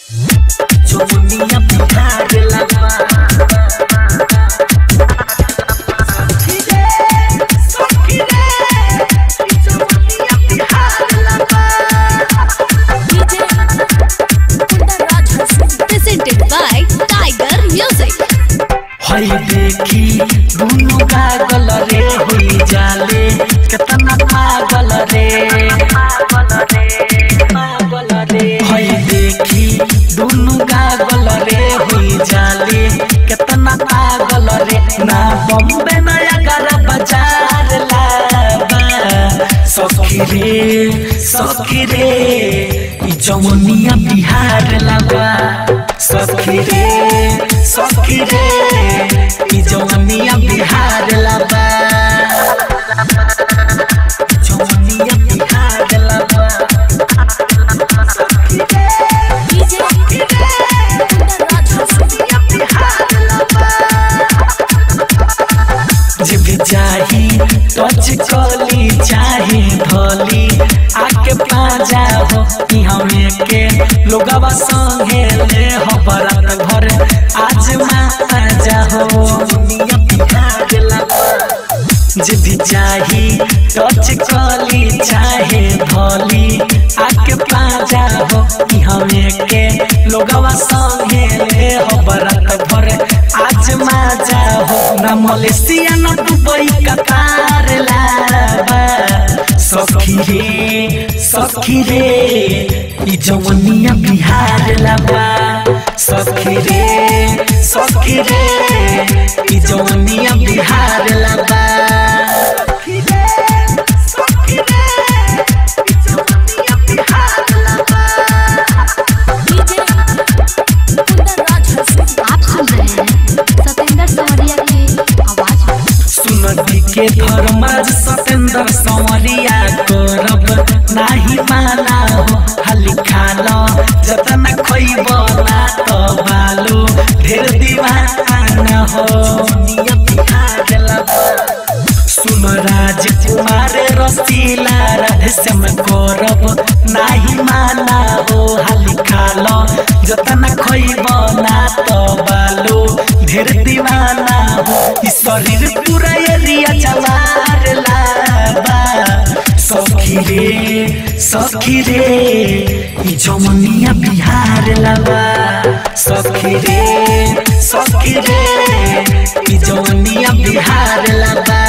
जमुनिया बिहार लगा presented by Tiger Music. हई देखी दुनु कागल रे हुई जाले केतना पागल रे पागल रे हई देखी दुनु कागल रे हुई जाले केतना पागल रे ना बॉम्बे नया कर बाजार लाबा सखी रे सखी रे ई जमुनिया बिहार लाबा सखी रे सखी रे ई जमुनिया बिहार लाबा जमुनिया बिहार लाबा सखी रे जब चाही टच कली चाहे धोली आके पाजा हो कि हमें के लोगवा संगे ले हो बरात घर आज माजा हो दुनिया बिहार लगा जब चाही टच कली चाहे धोली आके पाजा हो कि हमें के लोगवा संगे ले हो बरात घर आज माजा हो ना मलेशिया ना दुबई कतार लाबा सखी रे सखी रे ई जवनिया बिहार लाबा सखी रे सखी रे ई जवनिया बिहार लाबा सखी रे सखी रे ई जवनिया बिहार लाबा आप सुन रहे हैं सतेंद्र सवरिया की आवाज में सुनती के धर्माज सतेंद्र संवरिया करब नाही माना हो हाली खालो जतन खोइब ना तो बालो ढेर दीवाना हो दुनिया बिहार लगा सुन राजकुमार रसीला राधेश्याम करब नाही माना हो हाली खालो जतन खोइब ना तो बालो ढेर दीवाना हो ई शरीर पूरा एरिया जवार लाबा सखी रे सखी रे ई जमुनिया बिहार लाबा सखी रे सखी रे ई जमुनिया बिहार लाबा